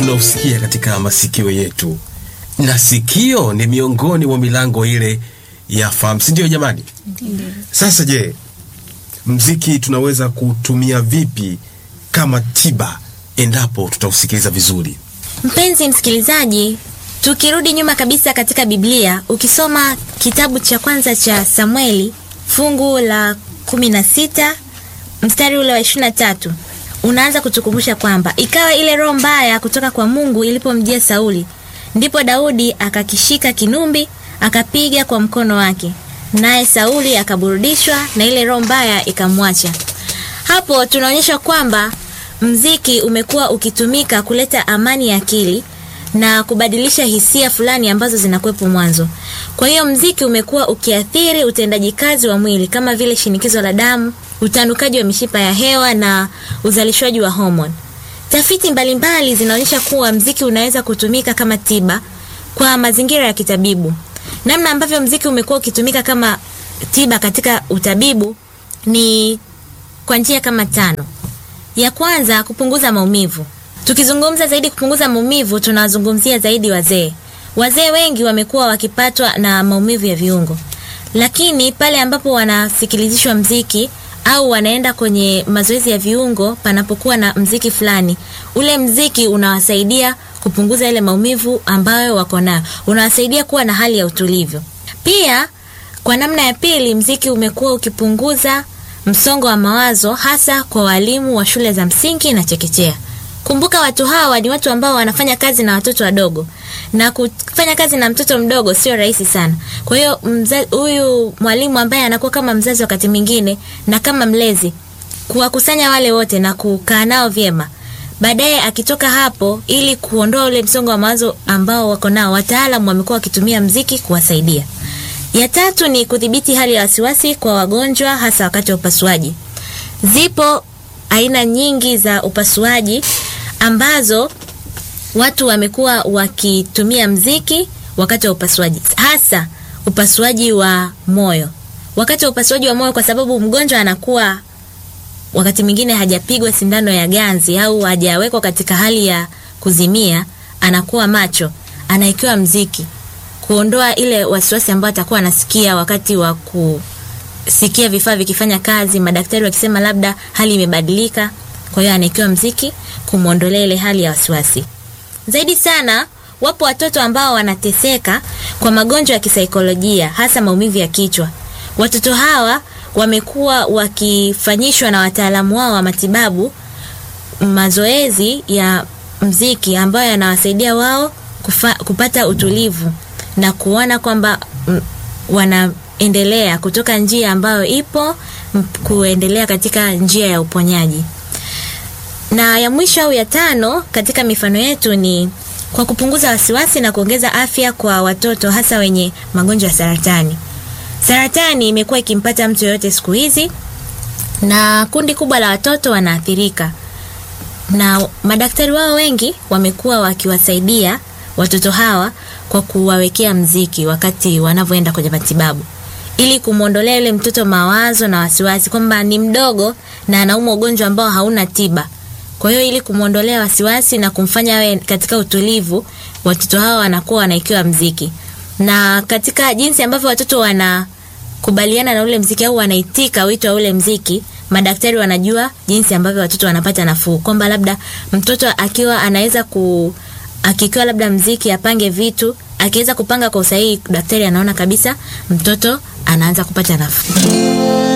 tunausikia katika masikio yetu, na sikio ni miongoni mwa milango ile ya fahamu, si ndio jamani? Sasa je, mziki tunaweza kutumia vipi kama tiba endapo tutausikiliza vizuri? Mpenzi msikilizaji, tukirudi nyuma kabisa katika Biblia, ukisoma kitabu cha kwanza cha Samueli fungu la kumi na sita mstari ule wa ishirini na tatu unaanza kutukumbusha kwamba ikawa ile roho mbaya kutoka kwa Mungu ilipomjia Sauli, ndipo Daudi akakishika kinumbi akapiga kwa mkono wake, naye Sauli akaburudishwa na ile roho mbaya ikamwacha. Hapo tunaonyesha kwamba mziki umekuwa ukitumika kuleta amani ya akili na kubadilisha hisia fulani ambazo zinakuwepo mwanzo. Kwa hiyo mziki umekuwa ukiathiri utendaji kazi wa mwili kama vile shinikizo la damu, utanukaji wa mishipa ya hewa na uzalishwaji wa homoni. Tafiti mbalimbali zinaonyesha kuwa mziki unaweza kutumika kama tiba kwa mazingira ya kitabibu. Namna ambavyo mziki umekuwa ukitumika kama tiba katika utabibu ni kwa njia kama tano. Ya kwanza, kupunguza maumivu. Tukizungumza zaidi kupunguza maumivu, tunawazungumzia zaidi wazee. Wazee wengi wamekuwa wakipatwa na maumivu ya viungo, lakini pale ambapo wanasikilizishwa mziki au wanaenda kwenye mazoezi ya viungo panapokuwa na mziki fulani, ule mziki unawasaidia kupunguza ile maumivu ambayo wako nayo, unawasaidia kuwa na hali ya utulivu. Pia kwa namna ya pili, mziki umekuwa ukipunguza msongo wa mawazo hasa kwa walimu wa shule za msingi na chekechea. Kumbuka watu hawa ni watu ambao wanafanya kazi na watoto wadogo, na kufanya kazi na mtoto mdogo sio rahisi sana. Kwa hiyo huyu mwalimu ambaye anakuwa kama mzazi wakati mwingine na kama mlezi, kuwakusanya wale wote na kukaa nao vyema, baadaye akitoka hapo, ili kuondoa ule msongo wa mawazo ambao wako nao, wataalamu wamekuwa wakitumia mziki kuwasaidia. Ya tatu ni kudhibiti hali ya wasiwasi kwa wagonjwa hasa wakati wa upasuaji. Zipo aina nyingi za upasuaji ambazo watu wamekuwa wakitumia mziki wakati wa upasuaji, hasa upasuaji wa moyo. Wakati wa upasuaji wa moyo, kwa sababu mgonjwa anakuwa wakati mwingine hajapigwa sindano ya ganzi au hajawekwa katika hali ya kuzimia, anakuwa macho, anawekewa mziki kuondoa ile wasiwasi ambayo atakuwa anasikia wakati wa kusikia vifaa vikifanya kazi, madaktari wakisema labda hali imebadilika. Kwa hiyo anaekewa mziki kumwondolea ile hali ya wasiwasi. Zaidi sana, wapo watoto ambao wanateseka kwa magonjwa ya kisaikolojia, hasa maumivu ya kichwa. Watoto hawa wamekuwa wakifanyishwa na wataalamu wao wa matibabu mazoezi ya mziki ambayo yanawasaidia wao kufa, kupata utulivu na kuona kwamba wanaendelea kutoka njia ambayo ipo kuendelea katika njia ya uponyaji. Na ya mwisho au ya tano katika mifano yetu ni kwa kupunguza wasiwasi na kuongeza afya kwa watoto hasa wenye magonjwa ya saratani. Saratani imekuwa ikimpata mtu yoyote siku hizi na kundi kubwa la watoto wanaathirika. Na madaktari wao wengi wamekuwa wakiwasaidia watoto hawa kwa kuwawekea mziki wakati wanavyoenda kwenye matibabu ili kumwondolea yule mtoto mawazo na wasiwasi kwamba ni mdogo na anaumwa ugonjwa ambao hauna tiba. Kwa hiyo ili kumwondolea wasiwasi na kumfanya awe katika utulivu, watoto hawa wanakuwa wanaikiwa mziki. Na katika jinsi ambavyo watoto wanakubaliana na ule mziki au wanaitika wito wa ule mziki, madaktari wanajua jinsi ambavyo watoto wanapata nafuu, kwamba labda mtoto akiwa anaweza ku akikiwa labda mziki apange vitu, akiweza kupanga kwa usahihi, daktari anaona kabisa mtoto anaanza kupata nafuu.